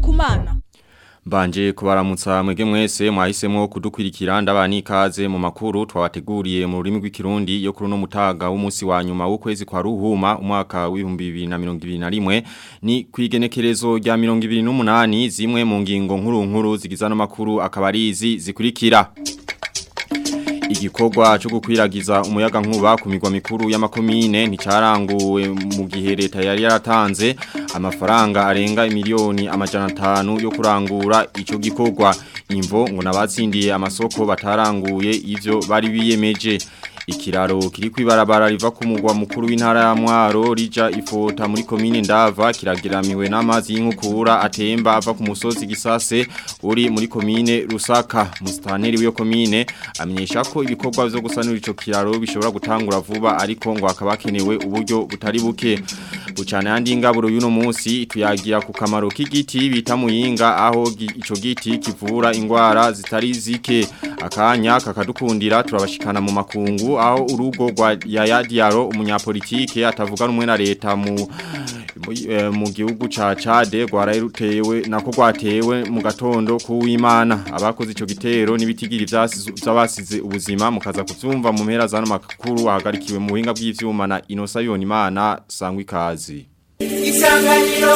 kumana Mbanje kubaramutsa mwege mwese mwahisemo kudukwirikira ndabani ikaze mu makuru twabateguriye mu rurimi rw'ikirundi yo kuri no mutaga w'umunsi wa nyuma w'ukwezi kwa ruhuma umwaka w'ibihumbi bibiri na mirongo ibiri na rimwe ni kwigenekerezo rya mirongo ibiri n'umunani zimwe mu ngingo nkuru nkuru zigiza no makuru akaba ari izi zikurikira igikorwa cyo gukwiragiza umuyaga nkuba ku migwa mikuru y'amakomine nticaranguwe mu gihe leta yari yaratanze amafaranga arenga miliyoni amajana atanu yo kurangura ico gikorwa imvo ngo nabatsindiye amasoko bataranguye ivyo bari biyemeje ikiraro kiri kwibarabara riva ku mugwa mukuru w'intara ya Mwaro rija ifota muri komine Ndava kiragiramiwe n'amazi y'inkukura atemba ava ku musozi gisase uri muri komine Rusaka mustaneri w'iyo komine amenyesha ko ibikorwa byo gusanura ico kiraro bishobora gutangura vuba ariko ngo akabakenewe uburyo butari buke bucana yandi ngaburo y'uno munsi tuyagira ku kamaro k'igiti bita muyinga aho ico giti kivura ingwara zitari zike akanya kakadukundira turabashikana mu makungu aho urugo rwa Yaya Diaro umunyapolitike atavuga rumwe na leta mu mu gihugu ca Chade rwararutewe nako rwatewe mu gatondo kuwimana abakoze ico gitero nibitigiri vyabasize ubuzima mukaza kuvyumva mu mpera zano makuru ahagarikiwe mu buhinga bw'ivyuma na Inosa Yonimana sangwa ikazi Isanganiro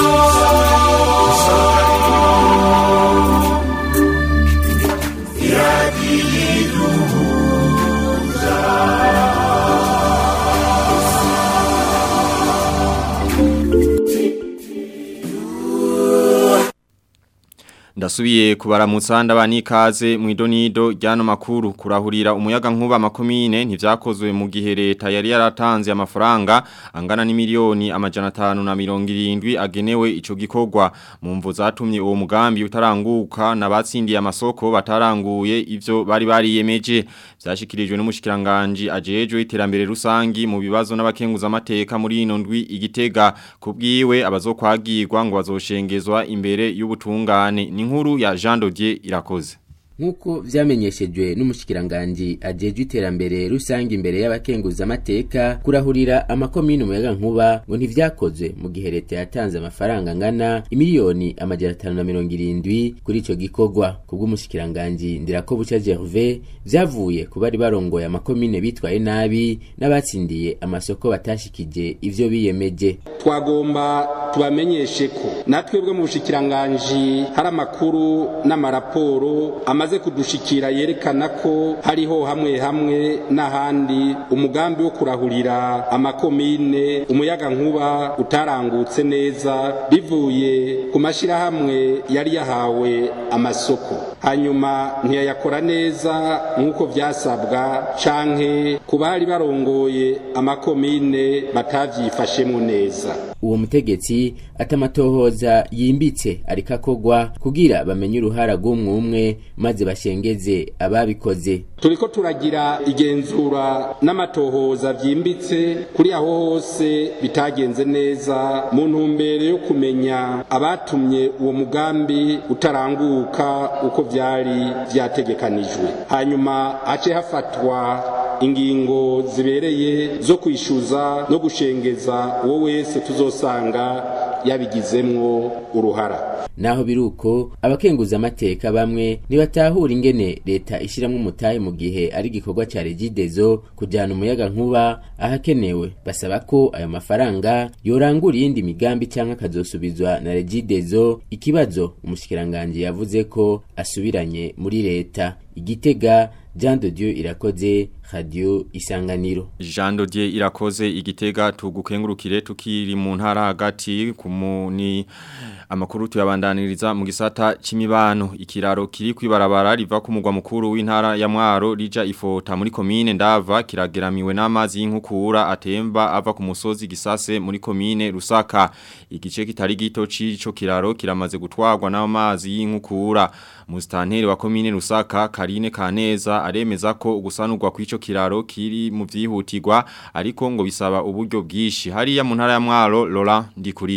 Ndasubiye kubaramutsa ndabani ikaze mu idonido ryano makuru kurahurira umuyaga nkuba makomine ntivyakozwe mu gihe leta yari yaratanze amafaranga angana ni miliyoni amajana 570 agenewe ico gikorwa mu mvo zatumye uwo mugambi utaranguka nabatsindiye amasoko bataranguye ivyo bari bariyemeje vyashikirijwe n'umushikiranganje ajejwe iterambere rusangi mu bibazo n'abakenguza amateka muri ino ndwi igitega kubwiwe abazokwagirwa ngo bazoshengezwa imbere y'ubutungane ni nkuru ya Jean Dodier irakoze Nkuko vyamenyeshejwe n'umushikiranganje ajejwe iterambere rusange imbere y'abakenguza amateka kurahurira amakomine umuyaga nkuba ngo ntivyakozwe mu gihe leta yatanze amafaranga angana imiliyoni amajana atanu na mirongo irindwi kuri ico gikorwa kubw'umushikiranganje ndirako buca Gervais vyavuye ku bari barongoye amakomine bitwaye nabi n'abatsindiye amasoko batashikije ivyo biyemeje twagomba tubamenyeshe ko natwe bwo mu bushikiranganje hari amakuru n'amaraporo amaze kudushikira yerekana ko hariho hamwe hamwe n'ahandi umugambi wo kurahurira amakomine umuyaga nkuba utarangutse neza bivuye ku mashyirahamwe yari yahawe amasoko hanyuma ntiyayakora neza nk'uko byasabwa canke ku bari barongoye amakomine batavyifashemo neza uwo mutegetsi atamatohoza yimbitse ariko akogwa kugira bamenye uruhara rw'umwe maze bashengeze ababikoze turiko turagira igenzura n'amatohoza byimbitse kuri aho hose bitagenze neza mu ntumbero yo kumenya abatumye uwo mugambi utaranguka uko vyari vyategekanijwe hanyuma hace hafatwa ingingo zibereye zo kwishyuza no gushengeza uwo wese tuzosanga yabigizemwo uruhara naho biruko abakenguza amateka bamwe nibatahura ingene leta ishiramwe umutahe mu gihe ari igikorwa ca regidezo kujana umuyaga nkuba ahakenewe basaba ko ayo mafaranga yorangura iyindi migambi canke akazosubizwa na regidezo ikibazo umushikiranganje yavuze ko asubiranye muri leta igitega Jean de Dieu irakoze radio isanganiro Jean de Dieu irakoze igitega tugukengurukire tukiri mu ntara hagati kumuni amakuru tuyabandaniriza mu gisata c'imibano ikiraro kiri kwibarabara riva ku mugwa mukuru w'intara ya Mwaro rija ifota muri komine Ndava kirageramiwe n'amazi y'inkukura atemba ava ku musozi gisase muri komine Rusaka igice kitari gito c'ico kiraro kiramaze gutwarwa n'amazi y'inkukura Mustanteri wa komine Rusaka Karine Kaneza aremeza ko ugusanurwa kw'ico kiraro kiri mu vyihutirwa ariko ngo bisaba uburyo bwishi hariya mu ntara ya Mwaro Lola Ndikuriyo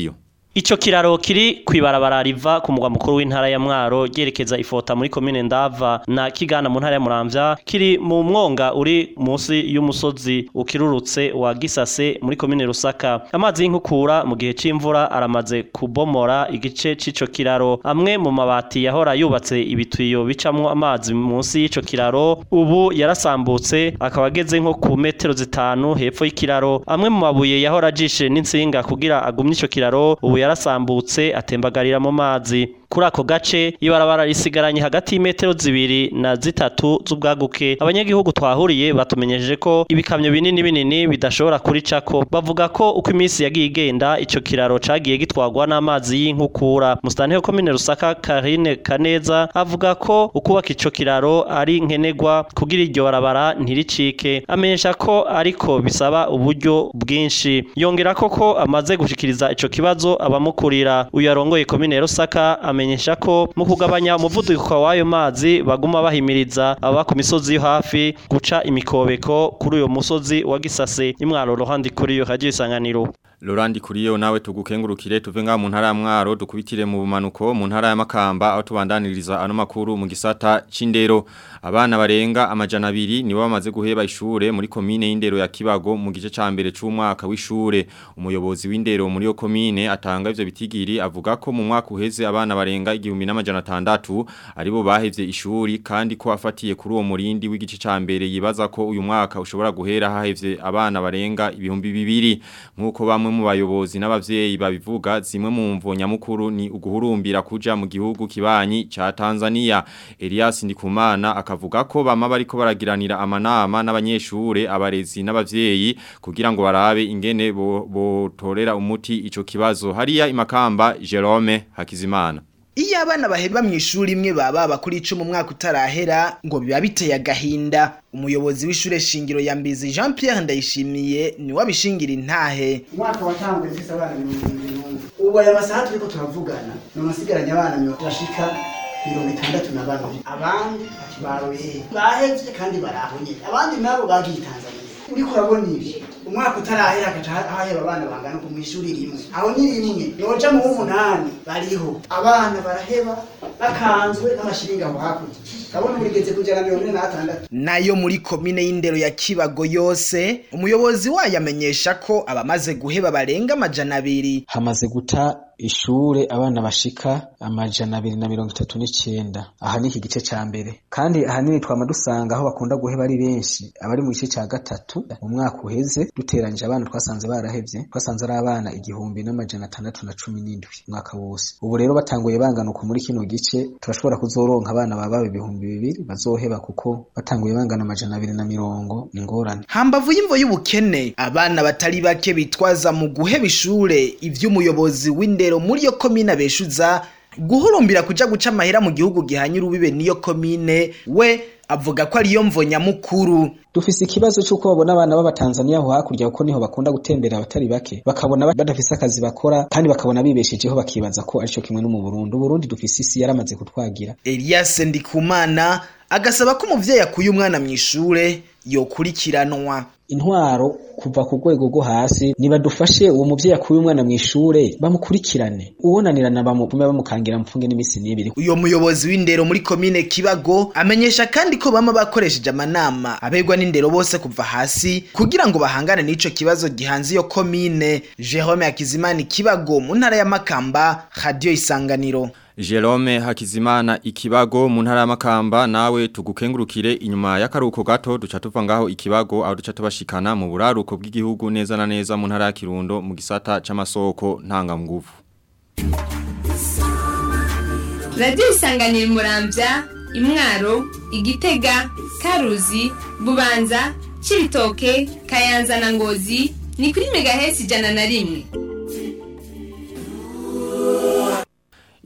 Ico kiraro kiri kwibarabara riva ku mugwa mukuru w'intara ya Mwaro ryerekeza ifota muri komine Ndava na Kigana mu ntara ya Muramvya kiri mu mwonga uri munsi y'umusozi ukirurutse wa Gisase muri komine Rusaka amazi y'inkukura mu gihe c'imvura aramaze kubomora igice c'ico kiraro amwe mu mabati yahora yubatse ibitwiyo bicamwo amazi munsi y'ico kiraro ubu yarasambutse akaba ageze nko ku metero zitanu hepfo y'ikiraro amwe mu mabuye yahora ajishe n'insinga kugira agumye ico kiraro ubu yarasambutse atembagarira mu mazi kuri ako gace ibarabara risigaranye hagati y'imetero zibiri na zitatu z'ubwaguke abanyagihugu twahuriye batumenyeje ko ibikamyo binini binini bidashobora kuricako bavuga ko uko iminsi yagiye igenda ico kiraro cagiye gitwarwa n'amazi y'inkukura mustanteho komine rusaka karine kaneza avuga ko ukubaka ico kiraro ari nkenerwa kugira iryo barabara ntiricike amenyesha ko ariko bisaba uburyo bwinshi yongera ko ko amaze gushikiriza ico kibazo abamukurira uyu arongoye komine rusaka amenyesha ko mu kugabanya umuvuduko w'ayo mazi baguma bahimiriza aba ku misozi yo hafi guca imikobeko kuri uyo musozi wa Gisase imwaro rohandi kuri yo hagiye isanganiro Lorandi kuriyo nawe tugukengurukire tuve nga mu ntara ya Mwaro dukubitire mu bumanuko mu ntara ya Makamba aho tubandaniriza ano makuru mu gisata c'indero abana barenga amajana abiri nibo bamaze guheba ishure muri komine y'indero ya Kibago mu gice ca mbere c'umwaka w'ishure umuyobozi w'indero muri yo komine atanga ivyo bitigiri avuga ko mu mwaka uheze abana barenga igihumbi n'amajana atandatu aribo bahevye ishuri kandi ko afatiye kuri uwo murindi w'igice ca mbere yibaza ko uyu mwaka ushobora guhera hahevye abana barenga ibihumbi bibiri nkuko bamwe mu bayobozi n'abavyeyi babivuga zimwe mu mvo nyamukuru ni uguhurumbira kuja mu gihugu kibanyi ca Tanzania Elias Ndikumana akavuga ko bama bariko baragiranira amanama n'abanyeshure abarezi n'abavyeyi kugira ngo barabe ingene botorera bo umuti ico kibazo hariya imakamba Jerome Hakizimana Iyo abana baheba mu ishuri imwe baba bakuri ico mu mwaka utarahera ngo biba biteye agahinda umuyobozi w'ishure shingiro ya Mbizi Jean Pierre Ndayishimiye ni wabishingira intahe umwaka watanguye mfise abana mirongo irindwi n'umwe ubu aya masaha turiko turavugana none nsigaranye abana mirongo bashika mirongo itandatu na bane abandi baroye bahevye kandi barahonye abandi nabo bagiye Tanzania uriko urabona ibi umwaka utarahera agaca haheba abana bangana ku mw'ishuri rimwe aho ni rimwe noja mu w'umunani bariho abana baraheba bakanzwe n'amashiringi aho hakurya ndabona urigeze kujana mirongo ine n'atandatu nayo muri komine y'indero ya Kibago yose umuyobozi wayo amenyesha ko abamaze guheba barenga amajana abiri hamaze guta ishure abana bashika amajana abiri na mirongo itatu n'icenda aha ni iki gice ca mbere kandi ahanini twama dusanga aho bakunda guheba ari benshi abari mu gice ca gatatu mu mwaka uheze duteranyije abana twasanze barahevye twasanze ari abana igihumbi n'amajana atandatu na cumi n'indwi umwaka wose ubu rero batanguye bangana uku muri kino gice turashobora kuzoronka abana baba ibihumbi bibiri bazoheba kuko batanguye bangana amajana abiri na mirongo ingorane hambavu y'imvo y'ubukene abana batari bake bitwaza mu guheba ishure ivy'umuyobozi w'indero muri yo komine abeshuza guhurumbira kuja guca amahera mu gihugu gihanye urubibe niyo komine we avuga ko ariyo mvo nyamukuru dufise ikibazo c'uko babona abana b'abatanzaniya aho hakurya kuko niho bakunda gutembera abatari bake bakabona badafise akazi bakora kandi bakabona bibeshejeho bakibaza ko arico kimwe no mu Burundi Uburundi dufise isi yaramaze kutwagira Elias Ndikumana agasaba ko umuvyeyi akuye umwana mu ishure yokurikiranwa intwaro kuva ku rwego rwo hasi nibadufashe uwo muvyeyi akuye umwana mu ishure bamukurikirane uwonanirana bamupume bamukangira mfunge n'imisi n'ibiri uyo muyobozi w'indero muri komine Kibago amenyesha kandi ko bama bakoresheje amanama abegwa n'indero bose kuva hasi kugira ngo bahangane n'ico kibazo gihanze iyo komine Jerome Hakizimana Kibago mu ntara ya Makamba Radio Isanganiro Jerome Hakizimana ikibago mu ntara y'amakamba nawe tugukengurukire inyuma y'akaruko gato duca tuva ngaho ikibago aho duca tubashikana mu buraruko bw'igihugu neza na neza mu ntara ya Kirundo mu gisata c'amasoko ntangamguvu Radio Isanganiro Muramvya Imwaro Igitega Karuzi Bubanza Cibitoke Kayanza na Ngozi ni kuri megahesi ijana na rimwe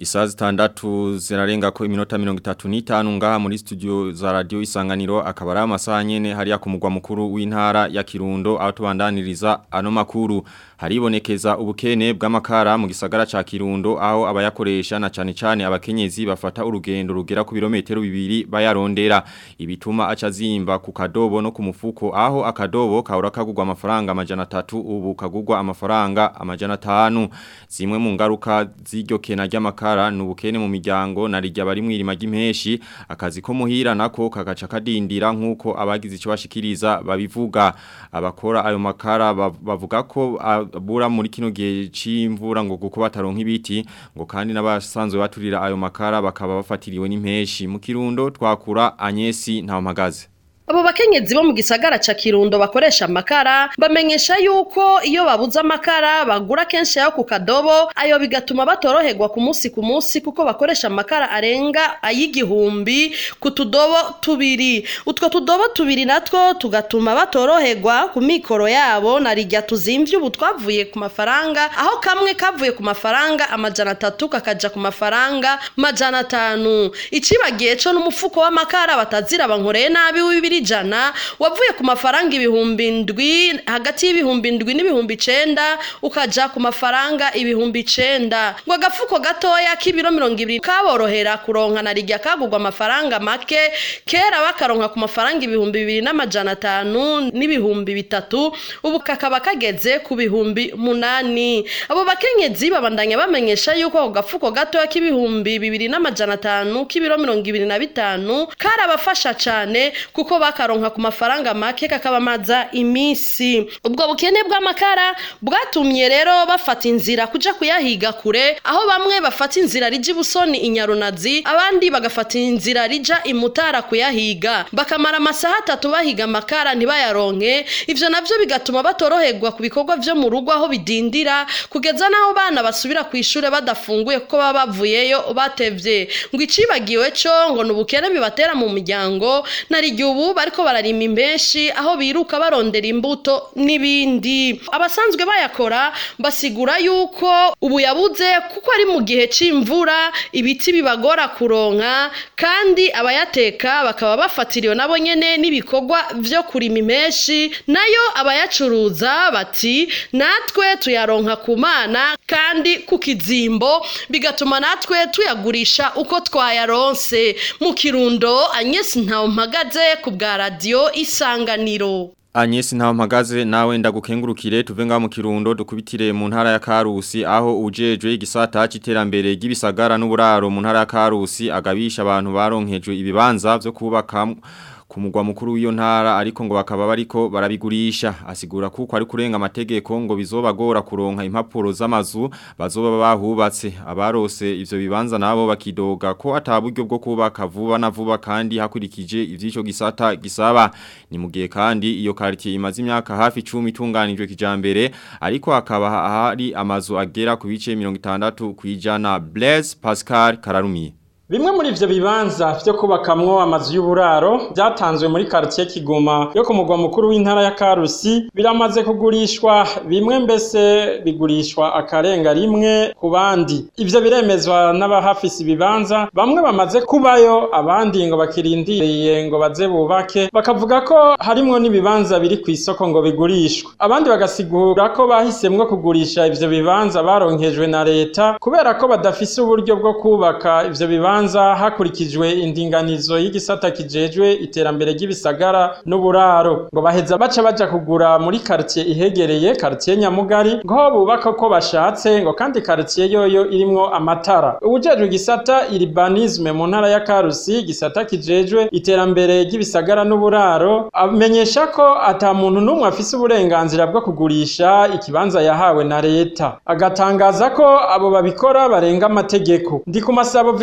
Isaa zitandatu zirarenga ko iminota mirongo itatu n'itanu ngaha muri studio za radio isanganiro akaba ari amasaha nyene hariya ku mugwa mukuru w'intara ya Kirundo aho tubandaniriza ano makuru haribonekeza ubukene bw'amakara mu gisagara ca Kirundo aho abayakoresha na cane cane abakenyezi bafata urugendo rugera ku birometero bibiri bayarondera ibituma aca zimba ku kadobo no ku mufuko aho akadobo kahora kagurwa amafaranga amajana atatu ubu kagurwa amafaranga amajana atanu zimwe mu ngaruka z'iryo kena ry'amakara amakara nubukene mu miryango narijya bari mwirima ry'impeshi akazi ko muhira nako kagaca kadindira nkuko abagize icyo bashikiriza babivuga abakora ayo makara bavuga ko abura muri kino gihe c'imvura ngo kuko bataronka ibiti ngo kandi n'abasanzwe baturira ayo makara bakaba bafatiriwe n'impeshi mu kirundo twakura Anyesi nta mpagaze abo bakenyezi bo mu gisagara ca Kirundo bakoresha amakara bamenyesha yuko iyo babuze amakara bagura kenshi ayo ku kadobo ayo bigatuma batoroherwa ku munsi ku munsi kuko bakoresha amakara arenga ay'igihumbi ku tudobo tubiri utwo tudobo tubiri natwo tugatuma batoroherwa ku mikoro yabo na rijya tuzimvye ubu twavuye ku mafaranga aho kamwe kavuye ku mafaranga amajana atatu kakaja ku mafaranga majana atanu icibagiye co n'umufuko w'amakara batazira bankoreye nabi w'ibiri ijana wavuye ku mafaranga ibihumbi ndwi hagati y'ibihumbi ndwi n'ibihumbi icenda ukaja ku mafaranga ibihumbi icenda ngo agafuko gatoya k'ibiro mirongo ibiri kaborohera kuronka na rijya kagurwa amafaranga make kera bakaronka ku mafaranga ibihumbi bibiri n'amajana atanu n'ibihumbi bitatu ubu kakaba kageze ku bihumbi munani abo bakenyezi babandanya bamenyesha yuko ako gafuko gatoya k'ibihumbi bibiri n'amajana atanu k'ibiro mirongo ibiri na bitanu karabafasha cane kuko bakaronka ku mafaranga make kakabamaza imisi ubwo bukene bw'amakara bwatumye rero bafata inzira kuja kuyahiga kure aho bamwe bafata inzira rija ibusoni inyarunazi abandi bagafata inzira rija imutara kuyahiga bakamara amasaha atatu bahiga amakara ntibayaronke ivyo navyo bigatuma batoroherwa ku bikorwa vyo mu rugo aho bidindira kugeza n'aho bana basubira ku ishure badafunguye kuko baba bavuyeyo batevye ngo icibagiwe co ngo ni ubukene bibatera mu muryango narigihe ubu bariko bararima imbenshi aho biruka barondera imbuto n'ibindi abasanzwe bayakora basigura yuko ubu yabuze kuko ari mu gihe c'imvura ibiti bibagora kuronka kandi abayateka bakaba bafatiriwe nabo nyene n'ibikorwa vyo kurima impenshi nayo abayacuruza bati natwe tuyaronka ku mana kandi ku kizimbo bigatuma natwe tuyagurisha uko twayaronse mu kirundo anyesi ntawe mpagaze ku bwa radio isanganiro Anyesi ntaho mpagaze nawe ndagukengurukire tuve ngaho mu kirundo dukubitire mu ntara ya Karusi aho ujejwe igisata c'iterambere ry'ibisagara n'uburaro mu ntara ya Karusi agabisha abantu baronkejwe ibibanza vyo kubaka ku mugwa mukuru w'iyo ntara ariko ngo bakaba bariko barabigurisha asigura kuko ari kurenga amategeko ngo bizobagora kuronka impapuro z'amazu bazoba bahubatse abarose ivyo bibanza nabo bakidoga ko ataburyo bwo kubaka vuba na vuba kandi hakurikije ivyico gisata gisaba ni mugihe kandi iyo quartier imaze imyaka hafi 10 itunganijwe kijambere ariko hakaba hari amazu agera ku bice 60 kwijana Blaise Pascal Kararumiye Bimwe muri ivyo bibanza vyo kubakamwo amazu y'uburaro byatanzwe muri quartier Kigoma yo ku mugwa mukuru w'intara ya Karusi biramaze kugurishwa bimwe mbese bigurishwa akarenga rimwe ku bandi ivyo biremezwa n'abahafisi ibibanza bamwe bamaze kubayo abandi ngo bakirindiriye ngo baze bubake bakavuga ko harimwo n'ibibanza biri ku isoko ngo bigurishwe abandi bagasigura ko bahisemwo kugurisha ivyo bibanza baronkejwe na leta kubera ko badafise uburyo bwo kubaka ivyo bibanza bibanza hakurikijwe indinganizo y'igisata kijejwe iterambere ry'ibisagara n'uburaro ngo baheza baca baja kugura muri quartier ihegereye quartier Nyamugari ngo bubaka ko bashatse ngo kandi quartier yoyo irimwo amatara ubujejwe igisata urbanisme mu ntara ya Karusi igisata kijejwe iterambere ry'ibisagara n'uburaro amenyesha ko ata muntu n'umwe afise uburenganzira bwo kugurisha ikibanza yahawe na leta agatangaza ko abo babikora barenga amategeko ndi ku masabo Victor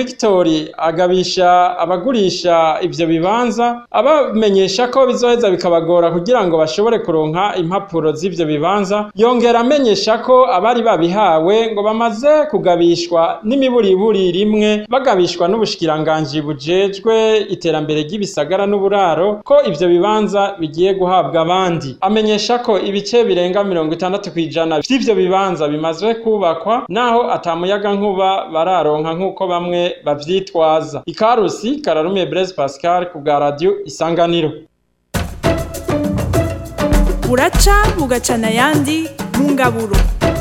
n'amakori agabisha abagurisha ivyo bibanza abamenyesha ko bizoheza bikabagora kugira ngo bashobore kuronka impapuro z'ivyo bibanza yongera amenyesha ko abari babihawe ngo bamaze kugabishwa n'imiburiburi rimwe bagabishwa n'ubushikiranganji bujejwe iterambere ry'ibisagara n'uburaro ko ivyo bibanza bigiye guhabwa abandi amenyesha ko ibice birenga mirongo itandatu kw'ijana vy'ivyo bibanza bimaze kubakwa naho atamuyaga nkuba bararonka nk'uko bamwe bavyitwaza ikarusi kararumiye Blaise Pascal ku bwa radio isanganiro buraca bugacana ayandi mu ngaburo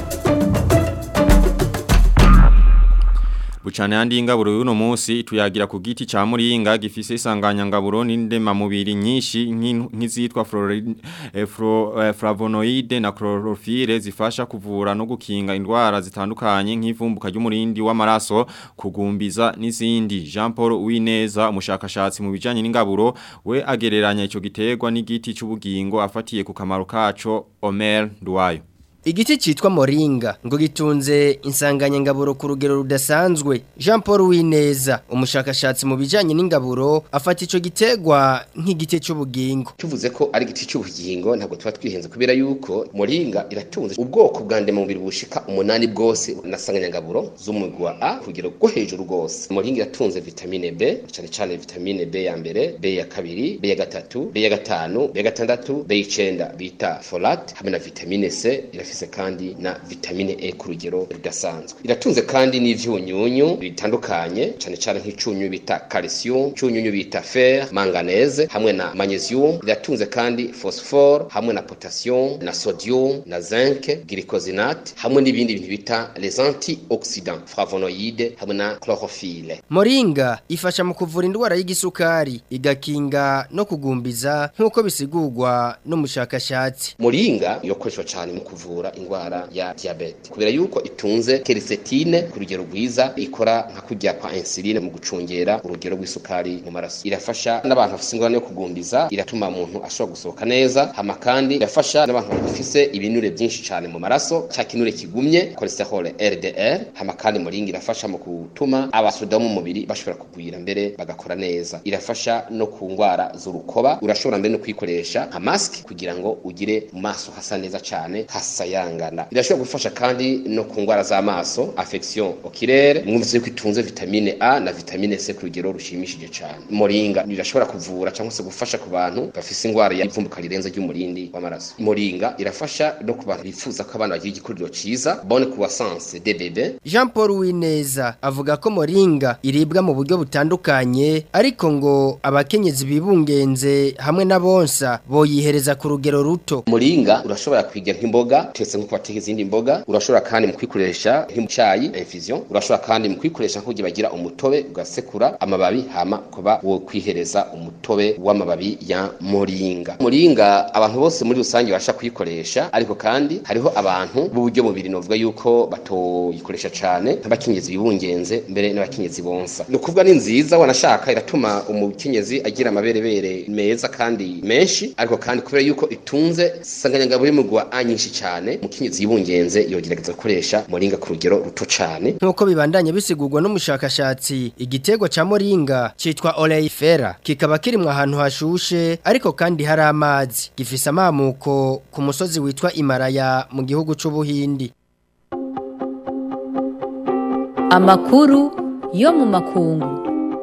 Bucane yandi ingaburo y'uno munsi tuyagira ku giti ca muringa gifise isanganya ngaburo n'indema mubiri nyinshi nk'in- nk'izitwa flori- eh, flo- eh, flavonoide na chlorophylle zifasha kuvura no gukinga indwara zitandukanye nk'ivumbuka ry'umurindi w'amaraso kugumbiza n'izindi Jean Paul Uwineza umushakashatsi mu bijanye n'ingaburo we agereranya ico giterwa n'igiti c'ubugingo afatiye ku kamaro kaco Omer Duwayo Igiti citwa moringa ngo gitunze insanganyangaburo ku rugero rudasanzwe Jean Paul Wineza umushakashatsi mu bijanye n'ingaburo afata ico gitegwa nk'igiti c'ubugingo tuvuze ko ari igiti cy'ubugingo ntabwo tuba twihenze kubera yuko moringa iratunze ubwoko bwa ndemamubiri bushika umunani bwose nasanganyangaburo z'umugwi wa A ku rugero rwo hejuru rwose moringa iratunze vitamine B cyane cyane vitamine B ya mbere B ya kabiri B ya gatatu B ya gatanu B ya gatandatu B y'icenda bita folate hamwe na vitamine C irafise kandi na vitamine E ku rugero rudasanzwe iratunze kandi n'ivyunyunyu bitandukanye cyane cyane nk'icunyu bita calcium cyunyunyu bita fer manganese hamwe na magnesium iratunze kandi phosphore hamwe na potassium na sodium na zinc glycosinate hamwe n'ibindi bintu bita les antioxydants flavonoïdes hamwe na chlorophylle Moringa ifasha mu kuvura indwara y'igisukari igakinga no kugumbiza nk'uko bisigurwa n'umushakashatsi Moringa yokoreshwa cyane mu kuvura indwara ya diabete kubera yuko itunze quercétine ku rugero rwiza ikora nka kurya kwa insuline mu gucungera urugero rw'isukari mu maraso irafasha n'abantu bafite ingorane yo kugumbiza iratuma umuntu ashobora gusohoka neza hama kandi irafasha n'abantu bafise ibinure byinshi cyane mu maraso cya kinure kigumye cholesterol LDL hama kandi moringa irafasha mu gutuma abasoda mu mubiri bashobora kugwira mbere bagakora neza irafasha no ku ndwara z'urukoba urashobora mbere no kuyikoresha nka mask kugira ngo ugire mu maso hasa neza cyane hasayangana irashobora gufasha kandi no ku ndwara z'amaso affection oculaire mwumvise yuko itunze vitamine A na vitamine C ku rugero rushimishije cyane moringa irashobora kuvura cyangwa se gufasha ku bantu bafise indwara y'ivumbuka rirenze ry'umurindi w'amaraso moringa irafasha no ku bantu bifuza ko abana bagira igikuriro ciza bonne croissance des bébés Jean Paul Wineza avuga ko moringa iribwa mu buryo butandukanye ariko ngo abakenyezi bibungenze hamwe n'abonsa boyihereza ku rugero ruto Muringa urashobora kwiga nk'imboga tetse nko bateka izindi mboga urashobora kandi mu kwikoresha nk'icyayi infusion urashobora kandi mu kwikoresha nk'ugiye bagira umutobe ugasekura amababi hama kuba wo kwihereza umutobe w'amababi ya muringa muringa abantu bose muri rusange basha kuyikoresha ariko kandi hariho abantu b'uburyo mubiri novuga yuko batoyikoresha cyane nk'abakenyezi bibungenze mbere n'abakenyezi bonsa ni ukuvuga ni nziza wanashaka iratuma umukenyezi agira amaberebere meza kandi menshi ariko kandi kubera yuko itunze sanganyangabo y'umugwa A nyinshi cyane umukenyezi yibungenze yogerageza gukoresha moringa ku rugero ruto cyane Nkuko bibandanye bisigurwa n'umushakashatsi igitego ca moringa citwa oleifera kikaba kirimwe ahantu hashushe ariko kandi hari amazi gifise amamuko ku musozi witwa Imaraya mu gihugu c'ubuhindi Amakuru yo mu makungu.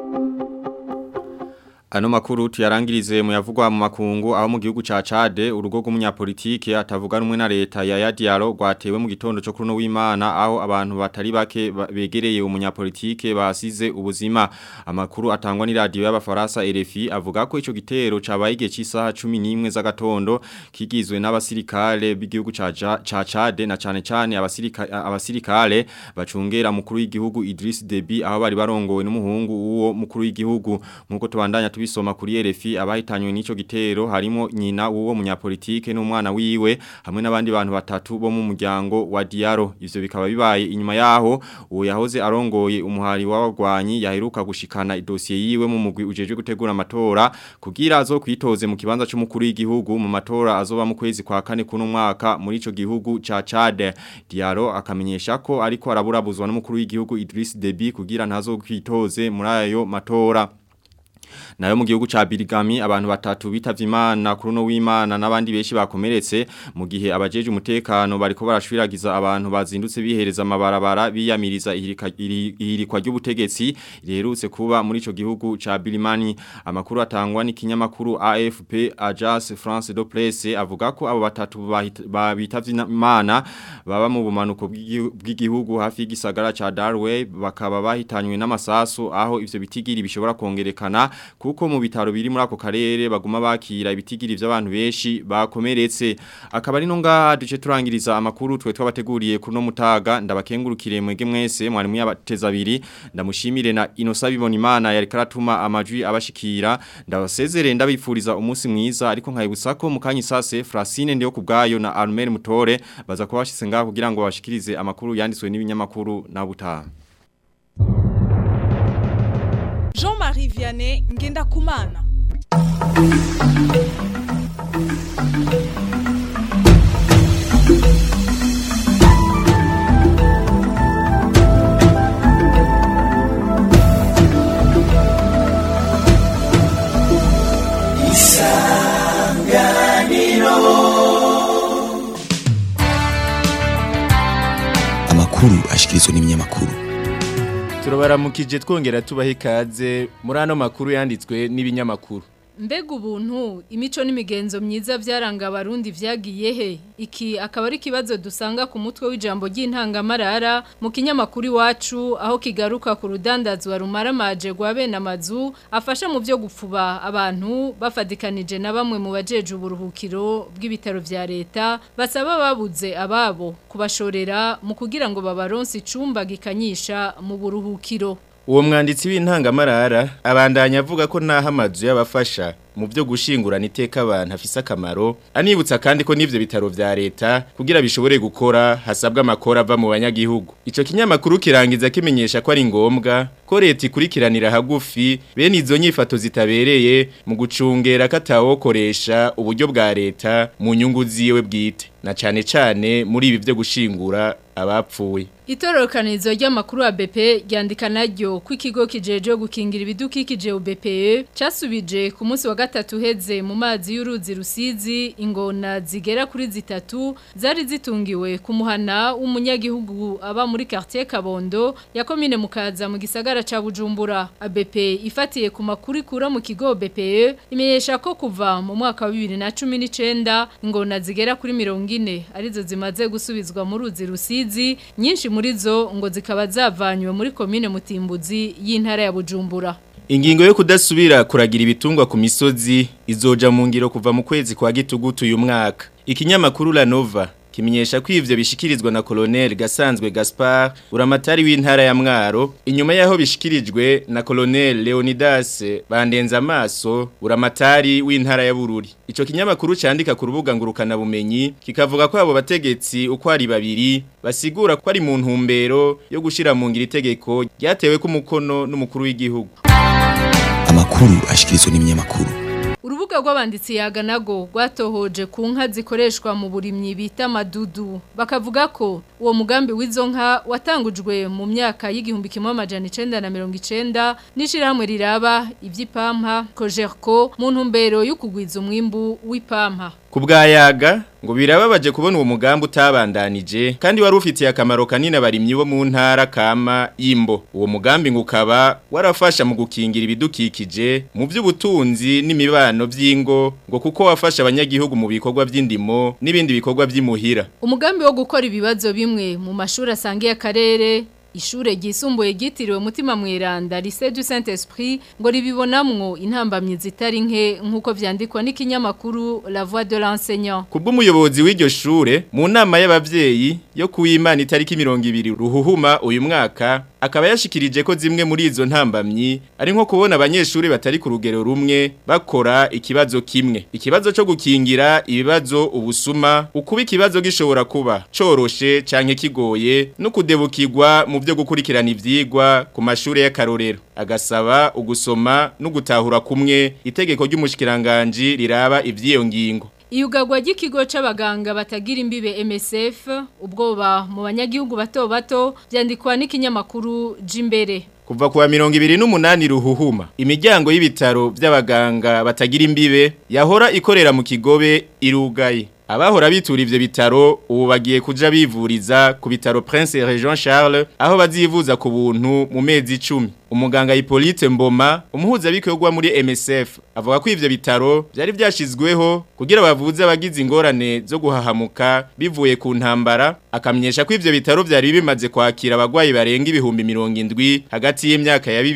Ano makuru tuyarangirize mu yavugwa mu makungu aho mu gihugu ca Chade urugo rw'umunyapolitike atavuga rumwe na leta ya Yadiaro rwatewe mu gitondo cyo kuruno w'Imana aho abantu batari bake ba- begereye umunyapolitike basize ubuzima amakuru atangwa ni radio y'abafaransa RFI avuga ko ico gitero cabaye igihe cy'isaha 11 z'agatondo kigizwe n'abasirikare b'igihugu ca Ja- ca Chade na cane cane abasirikare abasirikare bacungera mukuru w'igihugu Idris Deby aho bari barongowe n'umuhungu uwo mukuru w'igihugu nkuko tubandanya tubisoma kuri RFI abahitanywe n'ico gitero harimo nyina w'uwo munyapolitike n'umwana wiwe hamwe n'abandi bantu batatu bo mu muryango wa Diaro ivyo bikaba bibaye inyuma yaho uwo yahoze arongoye umuhari w'abagwanyi yaheruka gushikana idosiye yiwe mu mugwi ujeje gutegura amatora kugira azo kwitoze mu kibanza c'umukuru w'igihugu mu matora azoba mu kwezi kwa kane kuno mwaka muri ico gihugu ca Chad Diaro akamenyesha ko ariko araburabuzwa n'umukuru w'igihugu Idriss Deby kugira ntazo kwitoze muri ayo matora nayo mu gihugu ca Birigami abantu batatu bitavye Imana kuri no w'Imana nabandi beshi bakomeretse mu gihe abajeje umutekano bariko barashwiragiza abantu bazindutse bihereza amabarabara biyamiriza ihirikwa ry'ubutegetsi riherutse kuba muri ico gihugu ca Birimani amakuru atangwa n'ikinyamakuru AFP Agence France de Presse avuga ko abo batatu bitavye Imana baba mu bumanuko bw'igihugu hafi y'igisagara ca Darway bakaba bahitanywe n'amasasu aho ivyo bitigiri bishobora kongerekana kuko mu bitaro biri muri ako karere baguma bakira ibitigiri by'abantu benshi bakomeretse akaba ari no ngaha duce turangiriza amakuru twe twabateguriye kuno mutaga ndabakengurukire mwege mwese mwari muyabateza abiri ndamushimire na Inosa Bibonimana yari karatuma amajwi abashikira ndabasezere ndabifuriza umunsi mwiza ariko nkayibutsa ko mukanye sase Francine ndiyo kubgayo na Armel Mutore baza kubashitse ngaha kugira ngo bashikirize amakuru yanditswe n'ibinyamakuru na butaha Jean-Marie Vianney ngenda kumana amakuru ashikirizwa n'ibinyamakuru turabaramukije twongera tubaha ikaze muri ano makuru yanditswe n'ibinyamakuru mbega ubuntu imico n'imigenzo myiza byaranga abarundi vyagiye he iki akaba ari kibazo dusanga ku mutwe w'ijambo ry'intangamarara mu kinyamakuru iwacu aho kigaruka ku rudandazwa rumaramaje rwa bene amazu afasha mu byo gupfuba abantu bafadikanije na bamwe mu bajeje uburuhukiro bw'ibitaro vya leta basaba babuze ababo kubashorera mu kugira ngo babaronse icumba gikanyisha mu buruhukiro uwo mwanditsi w'intangamarara abandanya avuga ko naho amazu y'abafasha mu byo gushingurana iteka abantu afise akamaro anibutsa kandi ko n'ivyo bitaro vya leta kugira bishobore gukora hasabwa amakora ava mu banyagihugu ico kinyamakuru kirangiza kimenyesha ko ari ngombwa ko leta ikurikiranira hagufi bene izo nyifato zitabereye mu gucungera katawokoresha uburyo bwa leta mu nyungu ziwe bwite na cane cane muri ibi byo gushingura abapfuye Itororokanizo ry'amakuru ya BP ryandika naryo ko ikigo kijeje gukingira ibidukikije UBPE casubije ku munsi wa gatatu heze mu mazi y'uruzi rusizi ingona zigera kuri zitatu zari zitungiwe ku muhana w'umunyagihugu aba muri quartier Kabondo ya commune mukaza mu gisagara ca Bujumbura ABP ifatiye ku makuru ikura mu kigo BPE imenyesha ko kuva mu mwaka wa 2019 ingona zigera kuri 40 arizo zimaze gusubizwa mu ruzi rusizi nyinshi muri zo ngo zikaba zavanywe muri komine mutimbuzi y'intara ya Bujumbura Ingingo yo kudasubira kuragira ibitungwa ku misozi izoja mu ngiro kuva mu kwezi kwa gitugutu uyu mwaka. Ikinyamakuru La Nova kimenyesha ko ivyo bishikirizwa na Colonel Gasanzwe Gaspard uramatari w'intara ya Mwaro inyuma yaho bishikirijwe na Colonel Leonidas bandenza amaso uramatari w'intara ya Bururi ico kinyamakuru candika ku rubuga ngurukana bumenyi kikavuga ko abo bategetsi uko ari babiri basigura ko ari mu ntumbero yo gushira mu ngira itegeko ryatewe ku mukono n'umukuru w'igihugu amakuru ashikirizwa n'ibinyamakuru Urubuga rw'abanditsi yaganago rwatohoje ku nka zikoreshwa mu burimyi bita madudu bakavuga ko uwo mugambi w'izo nka watangujwe mu myaka y'igihumbi kimwe amajana icenda na mirongo icenda n'ishirahamwe riraba ivy'ipampa Cogerco mu ntumbero yo kugwiza umwimbu w'ipampa Kubwayaga ngo birababaje kubona uwo mugambi utabandanije kandi wari ufitiye akamaro kanini abarimyi bo mu ntara kama y'imbo uwo mugambi ngo ukaba warafasha mu gukingira ibidukikije mu by'ubutunzi n'imibano by'ingo ngo kuko wafasha abanyagihugu mu bikorwa by'indimo n'ibindi bikorwa by'imuhira umugambi wo gukora ibibazo bimwe mu mashuri asangiye akarere ishure ryisumbuye ryitiriwe mutima mweranda lycée du Saint-Esprit ngo ribibonamwo intambamye zitari nke nkuko vyandikwa n'ikinyamakuru La Voix de l'enseignant Kubw'umuyobozi w'iryo shure mu nama y'abavyeyi yo kuwimana itariki 200 ruhuhuma uyu mwaka akaba yashikirije ko zimwe muri izo ntambamyi ari nko kubona abanyeshuri batari ku rugero rumwe bakora ikibazo kimwe ikibazo cyo gukingira ibibazo ubusuma ukuba ikibazo gishobora kuba coroshe canke kigoye no kudebukirwa mu byo gukurikirana ivyigwa ku mashuri y'akarorero agasaba ugusoma no gutahura kumwe itegeko ry'umushikiranganje riraba ivyiyo ngingo Iyugagwa ry'ikigo c'abaganga batagira imbibe MSF ubwoba mu banyagihugu bato bato byandikwa n'ikinyamakuru Jimbere Kuva kuwa mirongo ibiri n'umunani ruhuhuma, imiryango y'ibitaro by'abaganga batagira imbibe yahora ikorera mu kigobe irugaye. Abahora bitura ivyo bitaro ubu bagiye kuja bivuriza ku bitaro Prince Jean Charles aho bazivuza ku buntu mu mezi 10. Umuganga Hippolyte Mboma umuhuza bikorwa muri MSF avuga ko ivyo bitaro byari byashizweho kugira bavuze abagize ingorane zo guhahamuka bivuye ku ntambara akamyesha ko ivyo bitaro byari bimaze kwakira abagwayi barenga ibihumbi 70 hagati y'imyaka ya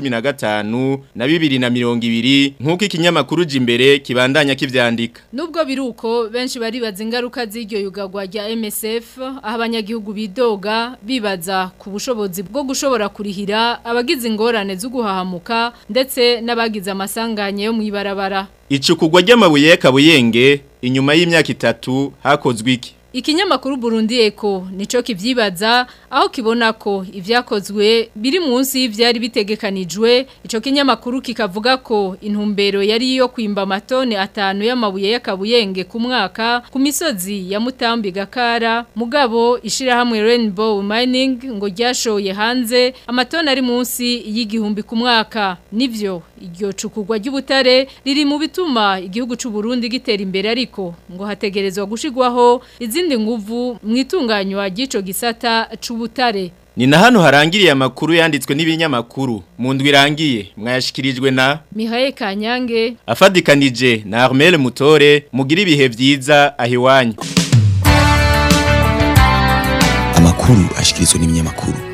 2015 na 2020 nkuko ikinyamakuru jimbere kibandanya kivyandika Nubwo biruko benshi baribaza ingaruka z'iryo yugagwa rya MSF aho abanyagihugu bidoga bibaza ku bushobozi bwo gushobora kurihira abagize ingorane zo guhahamuka ndetse n'abagize amasanganye yo mwibarabara Icukugwa ry'amabuye y'akabuyenge inyuma y'imyaka itatu hakozwe iki Ikinyamakuru Burundi Eko nico kivyibaza aho kibona ko ivyakozwe biri munsi y'ivyari bitegekanijwe ico kinyamakuru kikavuga ko intumbero yari yo kwimba matone atanu y'amabuye y'akabuyenge ku mwaka ku misozi ya Mutambi Gakara mugabo ishira hamwe Rainbow Mining ngo ryashoye hanze amatone ari munsi y'igihumbi ku mwaka nivyo iryo cukugwa ry'ubutare riri mu bituma igihugu c'u Burundi gitera imbere ariko ngo hategerezwa gushigwaho izindi nguvu mwitunganywa ry'ico gisata c'ubutare Ni na hano harangiriye amakuru yanditswe n'ibinyamakuru mu ndwi irangiye mwayashikirijwe na Mihaye Kanyange afadikanije na Armel Mutore mugira ibihe vyiza ahiwanyu Amakuru ashikirizwa n'ibinyamakuru